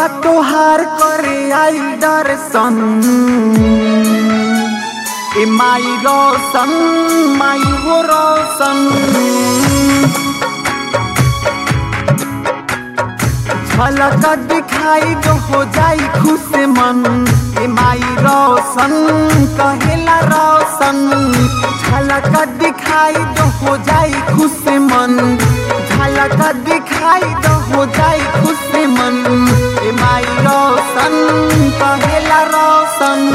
सेवकवा तोहार करे आई दर्शन ए माई रोशन माई हो रोशन झलक दिखाई जो हो जाई खुश मन ए माई रोशन कहेला रोशन झलक दिखाई जो हो जाई खुश मन झलक दिखाई जो हो जाई खुश मन ए माई रोशन कहेला रोशन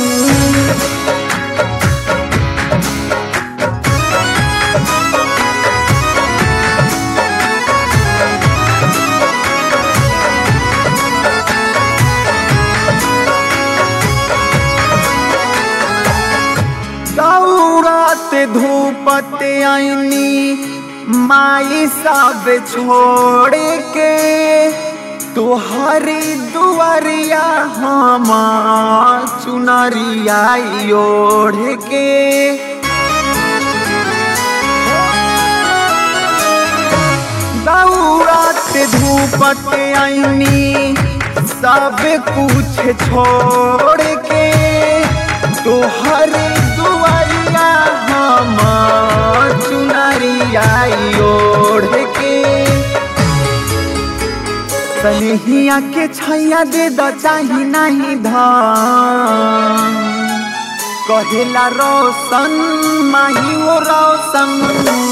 दौड़त धूपत आईनी माई सब छोड़ के तुहरी दुआरिया हम चुनरिया ओढ़ के दौड़त धूपत आईनी सब कुछ छोड़ के तोहर दुआरिया हम चुनरिया ओढ़ के सनेहिया के छैया दे द चाही नहीं धान कहेला रोशन माही वो रोशन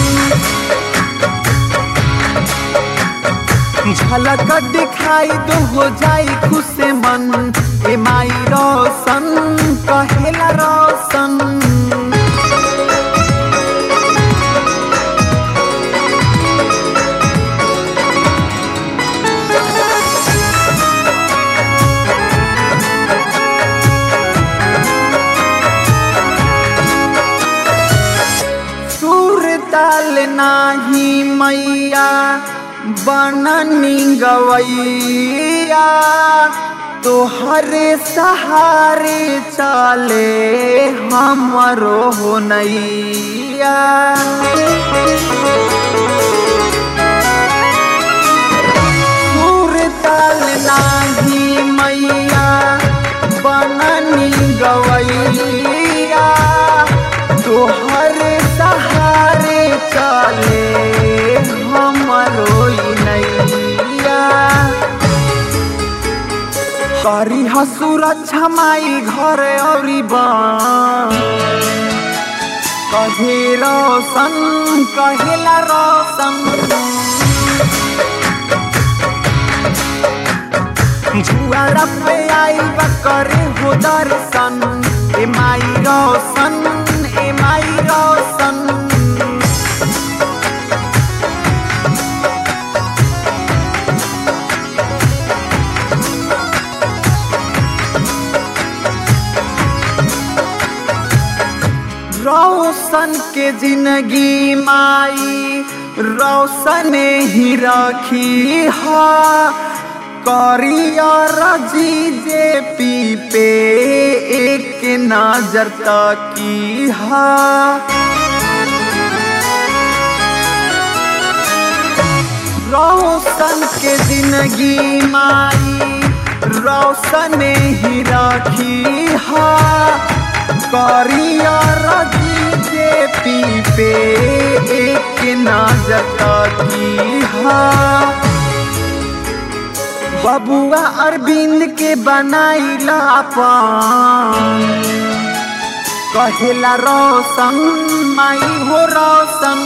झलक दिखाई दो हो जाई खुश मन ए माई रोशन कहेला रोशन सुर ताल नाही मैया बननी गवैया तोहरे सहारे चले हमरो हो नैया सुर ताल नाही मैया बननी गवैया तोहर सहारे चले हमरो नैया करी सुरक्षा माई घर औरी कहे रोशन कहेला रोशन जुआरा पे आई करे हो दर्शन ए माई रोशन ए माई रोशन रोशन के जिंदगी माई रोशन ही रखी हा करियर जी जे पी पे एक नजर तकी हा रोशन के जिंदगी माई रोशन ही रखी हा करियर जी जे पी पे एक नजर तकी हा बबुआ अरविंद के बनाइला अपन कहेला रोशन माई हो रोशन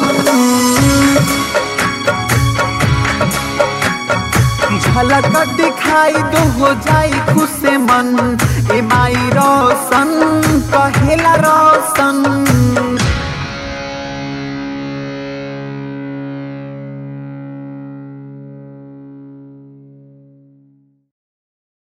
झलक दिखाई दो हो जाई खुश मन ए माई रोशन